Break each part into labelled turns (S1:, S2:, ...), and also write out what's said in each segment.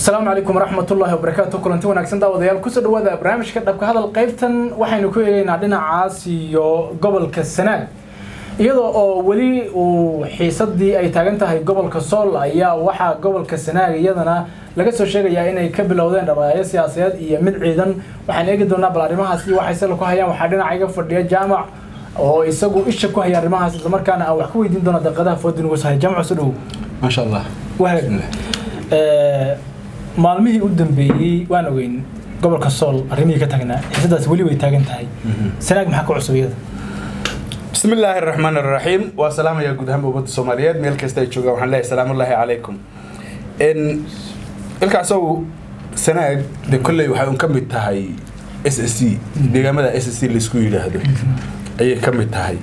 S1: asalaamu calaykum waraxmatullaahi wabarakaatu kulanti wanaagsan daawadayaal kusoo dhawaada barnaamijka dhabka hadal qaybtan waxaynu ku eegaynaa dhinacaas iyo gobolka sanaag iyadoo oo weli uu xiisadii ay taagan tahay gobolka sool ayaa waxaa gobolka sanaag iyadana laga soo sheegayaa inay ka bilowdeen dhabaaya siyaasadeed iyo mid ciidan waxaan eegi doonaa bal arrimahaas iyo waxay sala ku hayaan waxaa dhinaca iga fadhiya jaamac oo isagu isha ku haya arrimahaas islamarkaana aan wax ku weydiin doona daqiiqadaha foodin ugu sahay jaamac soo dhowow
S2: maasha allah
S1: wahag maalmihii u dambeeyey waan ogeyn gobolka sool arrimihii ka tagnaa xiisadaas weli way taagan tahay sanaag maxaa ka cusub iyada
S2: bismi illaahi araxmaan araxiim waa salaamayaa guud ahaan ummadda soomaaliyeed meel kasta ay joogaan waxaan leeyahay salaamullaahi calaykum ilkaasow sanaag de kolley waxay un ka mid tahay s s c deegaamada s s c laisku yidhaahdo ayay ka mid tahay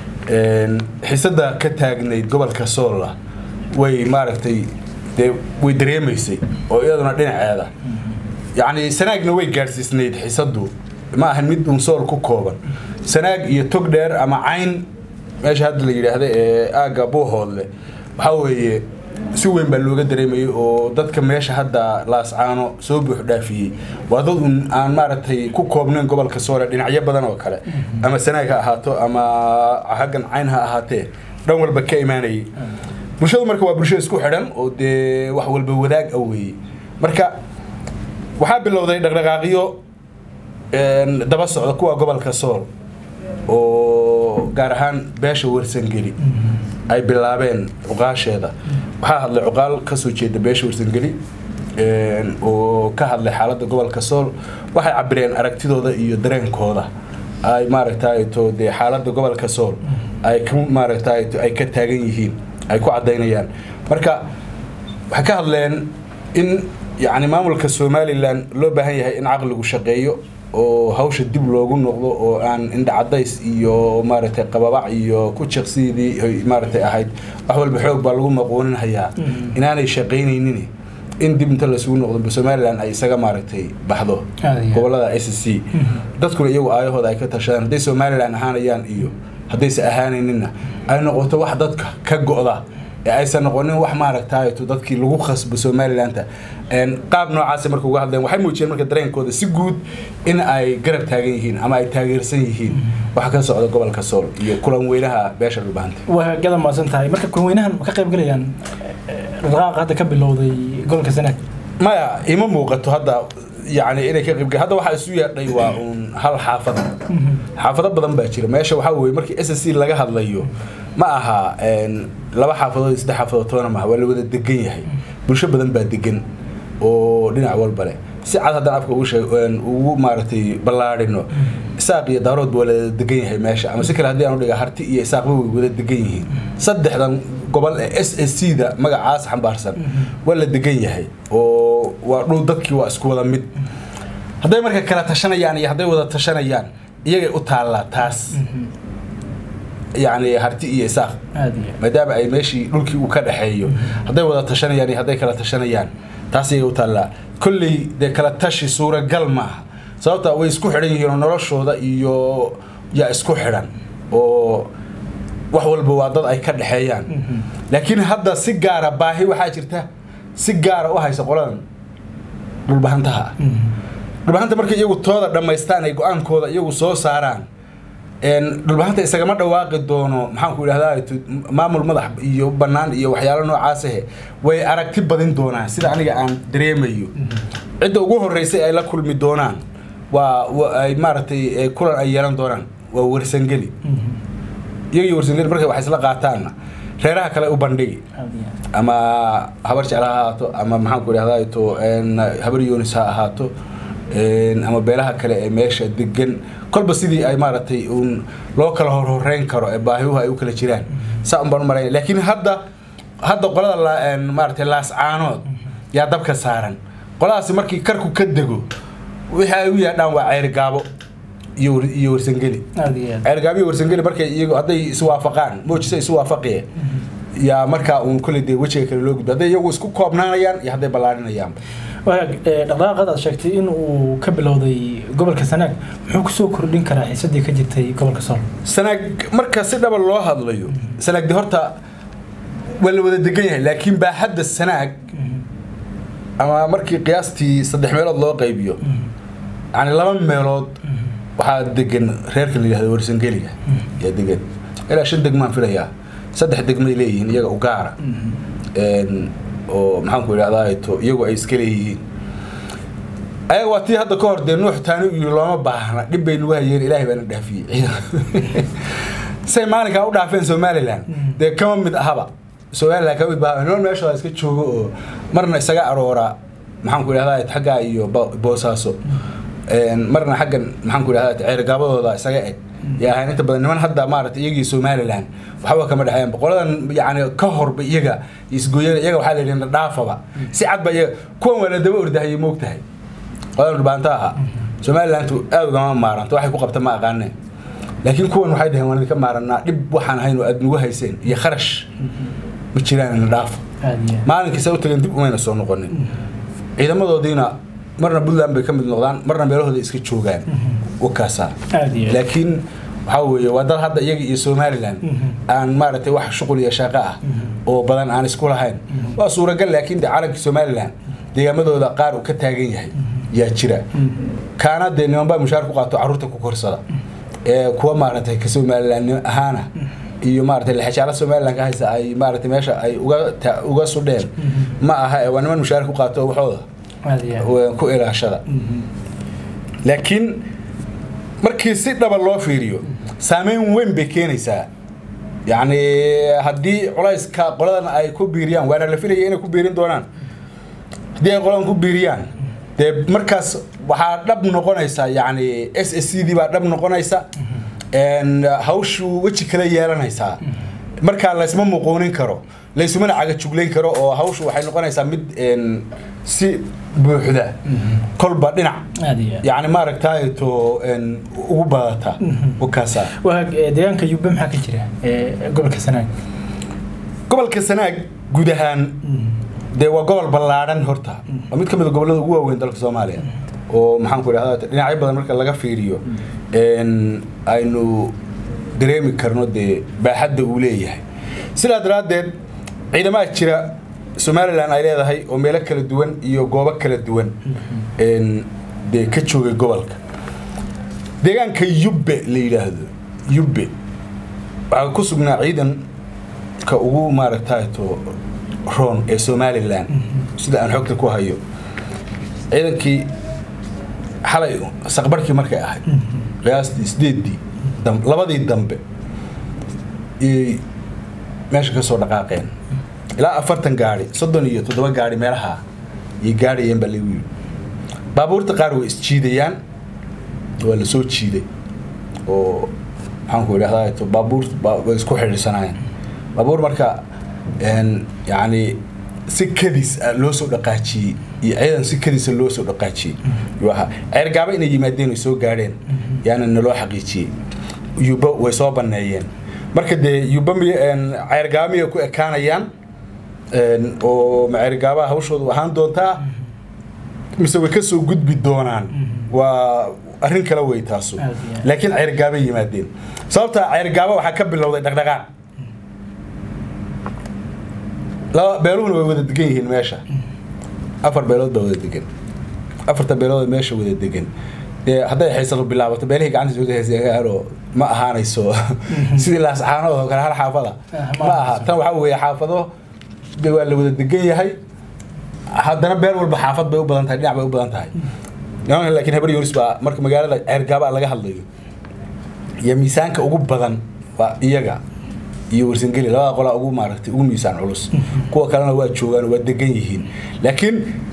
S2: xiisada ka taagnayd gobolka soolla way maaragtay dee way dareemaysay oo iyaduna dhinaceeda yacni sanaagna way gaadhsiisnayd xiisadu ma ahan mid uun sool ku kooban sanaag iyo tog dheer ama cayn meesha hadda la yidhaahda ee aagga buuhoodle waxaa weeye si weyn baa looga dareemayay oo dadka meesha hadda laascaano soo buux dhaafiyey waa dad un aan maaragtay ku koobnayn gobolka soole dhinacyo badan oo kale ama sanaag ha ahaato ama haggan cayn ha ahaatee dhan walba ka imaanayay bulshadu marka waa bulsho isku xidhan oo dee wax walba wadaag a weeye marka waxaa bilowday dhaqdhaqaaqyo daba socda kuwa gobolka sool oo gaar ahaan beesha warsangeli ay bilaabeen cuqaasheeda waxaa hadlay cuqaal kasoo jeeda beesha warsangeli oo ka hadlay xaaladda gobolka sool waxay cabireen aragtidooda iyo dareenkooda ay maaragtay to dee xaaladda gobolka sool ay ka maaragtay ay ka taagan yihiin ay ku cadaynayaan marka waxay ka hadleen in yacni maamulka somalilan loo baahan yahay in caqligu shaqeeyo oo hawsha dib loogu noqdo oo aan indhacadays iyo maaragtay qababac iyo ku jiqsidii maaragtay ahayd wax walba xoog baa lagu maqooninhayaa inaanay shaqaynaynin in dib inta lasugu noqdo somalilan ay isaga maaragtay baxdo gobolada s c dadkuna iyagu aayahooda ay ka tashadaan hadday somalilan ahaanayaan iyo haddayse ahaanayninna ay noqoto wax dadka ka go-da ee aysan noqonin wax maaragtayto dadkii lagu khasbo somalilanta qaab noocaasa marka uga hadleen waxay muujiyeen marka dareenkooda si guud in ay garab taagan yihiin ama ay taageersan yihiin waxa ka socda gobolka sool iyo kulan weynaha beesha dhulbahanta
S1: waa gada maasan tahay marka kulan weynahan ma ka qayb galayaan dhaqaaqa hadda ka bilowday gobolka sanaag
S2: maya ima muuqato hadda yani inay ka qayb hadda waxaa isu yeedhay waa uun hal xaafada xaafado badan baa jira meesha waxaa weye markii s s c laga hadlayo ma aha laba xaafadood iyo saddex xaafadood toona maaha waa la wada degan yahay bulsho badan baa degan oo dhinac walba leh si cad haddaan afka ugu maaragtay ballaadhino isaaq iyo daaroodba waa la degan yahay meesha ama si kale haddii aan udhiga harti iyo isaaqba way wada degan yihiin saddexdan gobol ee s s c da magacaas xambaarsan waa la degan yahay oo waa dhul dadkii waa isku wada mid hadday marka kala tashanayaan iyo hadday wada tashanayaan iyagay u taallaa taas yacni harti iyo isaaq maadaama ay meeshii dhulkii uu ka dhexeeyo hadday wada tashanayaan iyo hadday kala tashanayaan taas iyagay u taallaa kolley dee kala tashi suuragal maaha sababta way isku xidhan yihiin oo noloshooda iyo yaa isku xidhan oo wax walba waa dad ay ka dhexeeyaan laakiin hadda si gaara baahi waxaa jirta si gaara u haysa qoladan dhulbahantaha ah dhulbahanta markay iyagu tooda dhammaystaan ay go-aankooda iyagu soo saaraan dhulbahanta isagama dhawaaqi doono maxaanku idhahdaa maamul madax iyo bannaan iyo waxyaalo noocaasahe way aragti badin doonaan sida aniga aan dareemayo cidda ugu horreysay ay la kulmi doonaan waa ay maaragtay kulan ay yeelan doonaan waa warsangeli iyaga iyo warsangeli markay wax isla qaataanna reeraha kale u bandhigi ama habar jecel ha ahaato ama maxaanku idhahdaa to habar yoonis ha ahaato ama beelaha kale ee meesha degan kolba sidii ay maaragtay uun loo kala horhoreyn karo ee baahiuhu ay u kala jiraan saa un baan u maraya laakiin hadda hadda qolada maaragtay laascaanood yaa dabka saaran qoladaasi markii karku ka dego wixii ay u yaadhaan waa ceyrgaabo iyo iyo warsangeli ceyrgaabo iyo warsangeli markay iyagu hadday iswaafaqaan moojisa iswaafaqiyeen yaa markaa uun kolley dee wejiga kale loo gudba hadday iyagu isku koobnaanayaan iyo hadday ballaadhinayaan
S1: dhaqdhaqaaqad aad sheegtay in uu ka bilowday gobolka sanaag muxuu kusoo kordhin karaa xiisadii ka jirtay gobolka sool
S2: sanaag marka si dhaba loo hadlayo sanaag de horta waa la wada degan yahay laakiin baa hadda sanaag ama markii qiyaastii saddex meelood loo qaybiyo yani laba meelood waxaa degan reerka la yihahdo warsangeliga yaa degan ilaa shan degmaan filayaa saddex degmay leeyihiin iyaga u gaara oo maxaanku idhahdaa to iyagu ay iska leeyihiin ayaga waa tii hadda ka hor dee nuux taani iyo looma baahna dhib bay nagu hayeen ilaahay baana dhaafiyey say maalinkaa u dhaafeen somalilan dee kama mid ahaba somalilan kama mid baha nool meeshooda iska joogo oo marna isaga aroora maxaanku idhahdaa xaggaa iyo boosaaso marna xaggan maxaanku idhahdaa ceergaabadooda isaga eg yaa ahayn inta badan niman hadda maaragtay iyagii somalilan waxba kama dhexeyn boqoladan yani ka horba iyaga isgooyada iyaga waxaa la yidhi dhaafaba si cad ba iyaga kuwan waa la daba ordahayay moogtahay qoladan dhulbaanta aha somalilantu aad ugama maaranto waxay ku qabta ma aqaaneen laakiin kuwan waxay dhaheen waan idinka maaranaa dhib waxaan ahayn oo aad nagu hayseen iyo kharash ma jiraan ina dhaafo maalinkiisa u tageen dib umayna soo noqonin ciidamadoodiina marna puntland bay ka mid noqdaan marna meelahooda iska joogaan wakaasaa laakiin waxaa weeye waa dad hadda iyaga iyo somalilan aan maaragtay wax shuqul iyo shaqo ah oo badan aan isku lahayn waa suuragal laakiin de calanka somalilan deegaamadooda qaar uu ka taagan yahay yaa jira kaana dee nimanbaa mushaar ku qaato carruurta ku korsada ee kuwa maaragtay ka somalilan ahaana iyo maaragtay lexajaala somalilan ka haysa ay maaragtay meesha ay uga uga sudheen ma aha waa niman mushaar ku qaato waxooda ku ilaashada laakiin markii si dhaba loo fiiriyo saameyn weyn bay keenaysaa yacni haddii culayska qoladan ay ku biiriyaan waana la filaya inay ku biirin doonaan haddii ay qoladan ku biiriyaan dee markaas waxaa dhab noqonaysa yacni s s c dii baa dhab noqonaysa hawshu weji kale yeelanaysaa markaa laysma muquunin karo laysumana cagajuglayn karo oo hawshu waxay noqonaysaa mid si buuxda kolba dhinac yani maaragtay to ugu badata wakaasa
S1: deegaanka yubbe maxaa ka jira gobolka sanaag
S2: gobolka sanaag guud ahaan dee waa gobol ballaadhan horta waa mid ka mid a gobollada ugu waaweyn dalka soomaaliya oo maxaan ku idhahda dhinacyo badan marka laga fiiriyo aynu dareemi karno dee baaxadda uu leeyahay sidaa daraaddeed ciidamaha jira somalilan ay leedahay oo meelo kala duwan iyo goobo kala duwan dee ka joogay gobolka deegaanka yubbe la yidhaahdo yubbe waxaa ku sugnaa ciidanka ugu maaragtayto roon ee somalilan sida aan xogta ku hayo ciidankii xalay saqbarkii markay ahayd qiyaastii sideeddii labadii dambe iyay meesha ka soo dhaqaaqeen ilaa afartan gaari soddon iyo toddoba gaari meelaha yay gaadhayeen baa lagu yidhi baabuurta qaar way isjiidayaan waa la soo jiiday oo maxaanku idhahdaa baabuur way isku xidhiirsanaayeen baabuur marka yacni si kadis loo soo dhaqaajiyey iyo ciidan si kadisa loo soo dhaqaajiyey yuu ahaa ceergaaba inay yimaadeen ay soo gaadheen yaana naloo xaqiijiyey yuba way soo banneeyeen marka dee yuba miy ceergaaba miyay ku ekaanayaan oo ma ceergaabaha hawshoodu ahaan doontaa mise way ka soo gudbi doonaan waa arrin kale wey taasu laakiin ceergaabay yimaadeen sababta ceergaaba waxaa ka bilowday dhaqdhaqaaq laba beeluhuna way wada degan yihiin meesha afar beelood baa wada degan afarta beelood meesha wada degan dee hadday xiisadu bilaabato beelihii gacantiisa wada heesyaano ma ahaanayso sidii laascaanood oo kale hal xaafada ma aha tan waxaa weeye xaafado de waa la wada degan yahay haddana beel walba xaafad bay u badan tahay dhinac bay u badan tahay nimanka laakiin habar yoris baa marka magaalada ceergaaba laga hadlayo iyo miisaanka ugu badan waa iyaga iyo warsangeli labada qolaa ugu maaragtay ugu miisaan culus kuwa kalena waa joogaan waa degan yihiin laakiin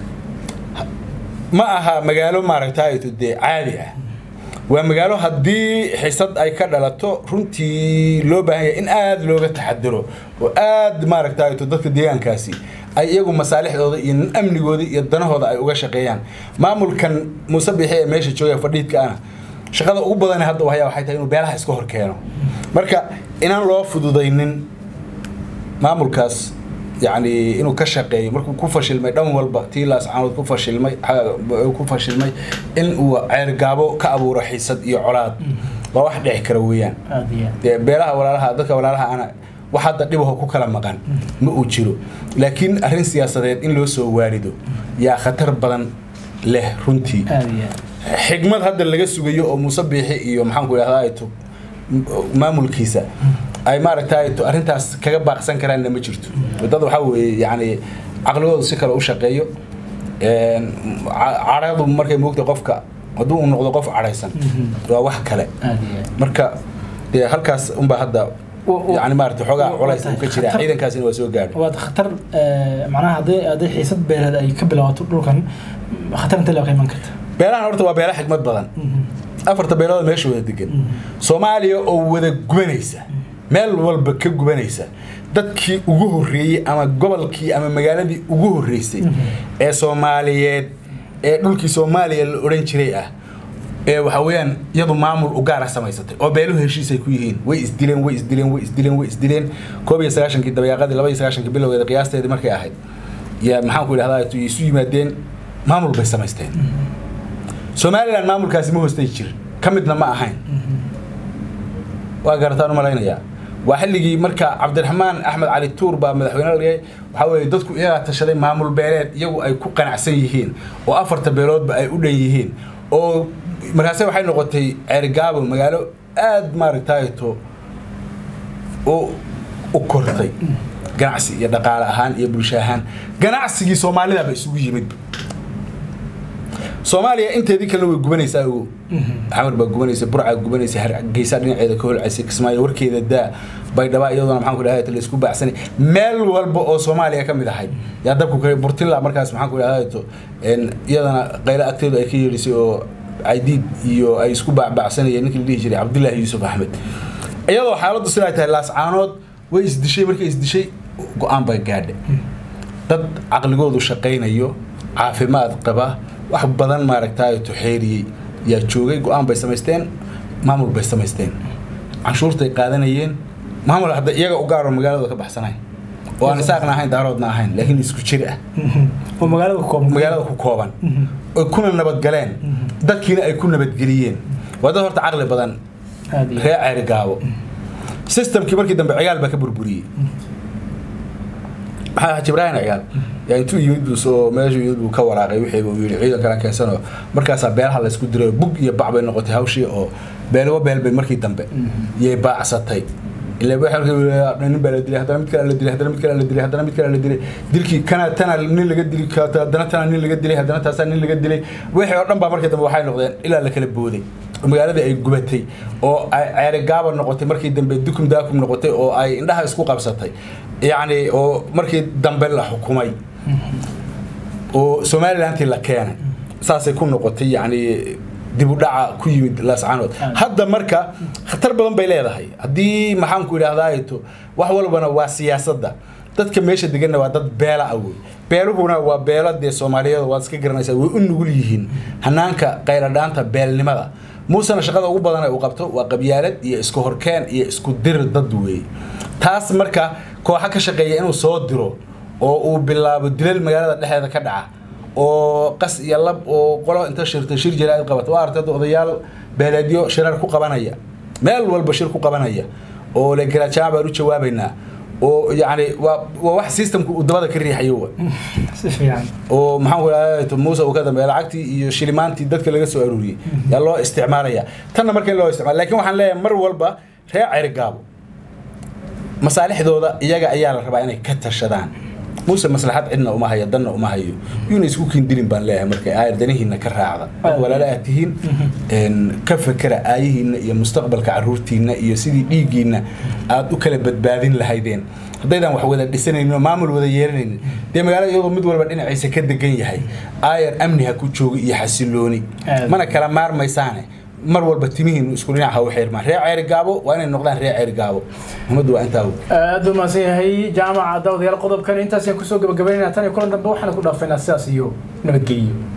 S2: ma aha magaalo maaragtay dee caadi ah waa magaalo haddii xisad ay ka dhalato runtii loo baahan yahay in aada looga taxadiro oo aada maaragtay dadka deegaankaasi ay iyagu masaalixdooda iyo amnigooda iyo danahooda ay uga shaqeeyaan maamulkan muuse bixi ee meesha jooga fadhiidka ana shaqada ugu badan hadda wahaya waxay tahay inuu beelaha iska hor keeno marka inaan loo fududaynin maamulkaas yani inuu ka shaqeeyo markuu ku fashilmay dhan walba tii laascaanood ku fashilmay ku fashilmay in uu ceergaabo ka abuuro xiisad iyo colaad waa wax dhici kara weeyaan dee beelaha walaalaha dadka walaalaha ana wax hadda dhibaho ku kala maqan ma uu jiro laakiin arrin siyaasadeed in loo soo waarido yaa khatar badan leh runtii
S1: aad iyo aad
S2: xigmad hadda laga sugayo oo muuse biixi iyo maxaanku idhahdaa to maamulkiisa ay maaragtay to arrintaas kaga baaqsan karaanna ma jirto dad waxaa weeye yacni caqligoodu si kale u shaqeeyo een, ca- cadhadu markay moogta qofka hadduu uu noqdo qof cadhaysan waa wax kale
S1: aad iyo aad
S2: marka dee halkaas unbaa hadda
S1: Wa- wa-
S2: yani maarata xoogaa
S1: wa-
S2: culays
S1: wa-
S2: uu ka jira
S1: khatar-
S2: ciidankaasina waa soo gaadhay
S1: waad khatar eh, macnaha hadday hadday xiisad beeleed ay ka bilaabato dhulkan khatar intee la iman karta
S2: beelahan horta waa beela xigmad badan afarta beelood meesha wada degan soomaaliya oo wada gubanaysa meel walba ka gubanaysa dadkii ugu horreeyey ama gobolkii ama magaaladii ugu horreysay ee soomaaliyeed ee dhulkii soomaaliya la odhan jiray ah ee waxa weeyaan iyadu maamul u gaara samaysatay oo beeluhu heshiisay ku yihiin way isdileen way isdileen way isdileen way isdileen koob iyo sagaashankii dabayaaqadii laba iyo sagaashankii bilowgeeda qiyaasteedii markay ahayd yaa maxaan ku idhahdaa isu yimaadeen maamul bay samaysteen somalilan maamulkaasi ma hoostay jirin ka midna ma ahayn waa garataan u malaynayaa waa xilligii marka cabdiraxmaan axmed cali tuur baa madaxweyne la dhigay waxaa weeye dadku iyagaa tashaday maamul beeleed iyagu ay ku qanacsan yihiin oo afarta beeloodba ay u dhan yihiin oo markaase waxay noqotay ceerigaabo magaalo aad maaragtayto u u kortay ganacsi iyo dhaqaale ahaan iyo bulsho ahaan ganacsigii soomaalidaba isugu yimid soomaaliya inteedii kalena way gubanaysaa ogow xamar baa gubanaysa burcaa gubanaysa hargeysa dhinaceeda ka holcaysa kismaayo warkeeda daa baydhaba iyaduna maxaan ku dhahay la isku baacsanay meel walba oo soomaaliya ka mid ahayd yaa dabku kale burtilla markaas maxaan ku dhahay to iyadana qaylo agteedu ay ka yeedhisay oo caydiid iyo ay isku baacbaacsanayeen ninkii la dhihi jiray cabdullaahi yuusuf axmed iyadoo xaaladdu sidaa tahay laascaanood way isdishay markay isdishay go-aan bay gaadhay dad caqligoodu shaqaynayo caafimaad qaba wax badan maaragtay tuxeeriyey yaa joogay go-aan bay samaysteen maamul bay samaysteen canshuurtay qaadanayeen maamul hadda iyaga u gaaro magaalada ka baxsanayn oo aan isaaqna ahayn daaroodna ahayn laakiin isku jir ah
S1: oo magaalada ku kooban
S2: magaalada ku kooban oy kuna nabadgaleen dadkiina ay ku nabadgeliyeen waa dad horta caqli badan
S1: aad iyo
S2: reer ceeri gaabo systemkii markii dambe cigaal baa ka burburiyey maxaa jibraahin cigaal yaa intuu yimid buu soo meeshu yimid buu ka waraaqay wixii uu yidhi ciidan kala keensanoo markaasaa beelaha la isku diray bug iyo bac bay noqotay hawshii oo beelwa beel bay markii dambe yay baacsatay ilaa waxa markii nin baa la dilay haddana mid kale la dilay haddana mid kale la dilay haddana mid kale la dilay dilkii kana tana nin laga dili haddana tana nin laga dilay haddana taasaa nin laga dilay wixii oo dhan baa markii dambe waxay noqdeen ilaa la kala booday oo magaaladii ay gubatay oo ay ceeri gaaba noqotay markii dambe dukum daakum noqotay oo ay indhaha isku qabsatay yacni oo markii dambe la xukumay oo somalilantii la keenay saasay ku noqotay yacni dib u dhaca ku yimid laascaanood hadda marka khatar badan bay leedahay haddii maxaanku idhahdaato wax walbana waa siyaasadda dadka meesha deganna waa dad beela ah wey beeluhuna waa beelo dee soomaaliyeed waad iska garanaysaa way u nugul yihiin hanaanka qayladhaanta beelnimada muusena shaqada ugu badan ee uu qabto waa qabyaalad iyo isku horkeen iyo isku dir dad weeye taas marka kooxa ka shaqeeya inuu soo diro oo uu bilaabo dilal magaalada dhexdeeda ka dhaca oo qas iyo lab oo qolo inta shirta shir jaraa'id qabata waa artay odayaal beeleedyo shirar ku qabanaya meel walba shir ku qabanaya oo le garaajaan baan u jawaabaynaa oo yacni waa waa wax systemku uu dabada ka riixayo wa
S1: si fiican
S2: oo maxaan ku idhahdaa muuse uu ka dambeeya lacagtii iyo shilimaantii dadka laga soo aruuriyey yaa loo isticmaalaya tanna marka in loo isticmaala lakin waxaan leeyahay mar walba reer cerigaabo masaalixdooda iyaga ayaa la rabaa inay ka tashadaan muuse maslaxad cidna uma hayo danna uma hayo yuuna isku kindilin baan leeyahay marka aayar danihiina ka raacda dad walaala aad tihiin ka fekera aayihiina iyo mustaqbalka caruurtiina iyo sidii dhiiggiina aad u kala badbaadin lahaydeen haddaydan wax wada dhisanaynin oo maamul wada yeelanaynin dee magaalada iyadoo mid walba dhinaciisa ka degan yahay aayar amni ha ku joogo iyo xasilooni mana kala maarmaysaane mar walba timihiinu isku dhinac ha u xirmaan reer ceeri gaabo waa inay noqdaan reer ceeri gaabo muhimaddu waa intaa
S1: aad u mahadsan yahay jaamaca daawadayaal qodobkan intaas ayaan kusoo gabagabaynayna tan iyo kulan dambe waxaana ku dhaafaynaa sidaas iyo nabadgelyo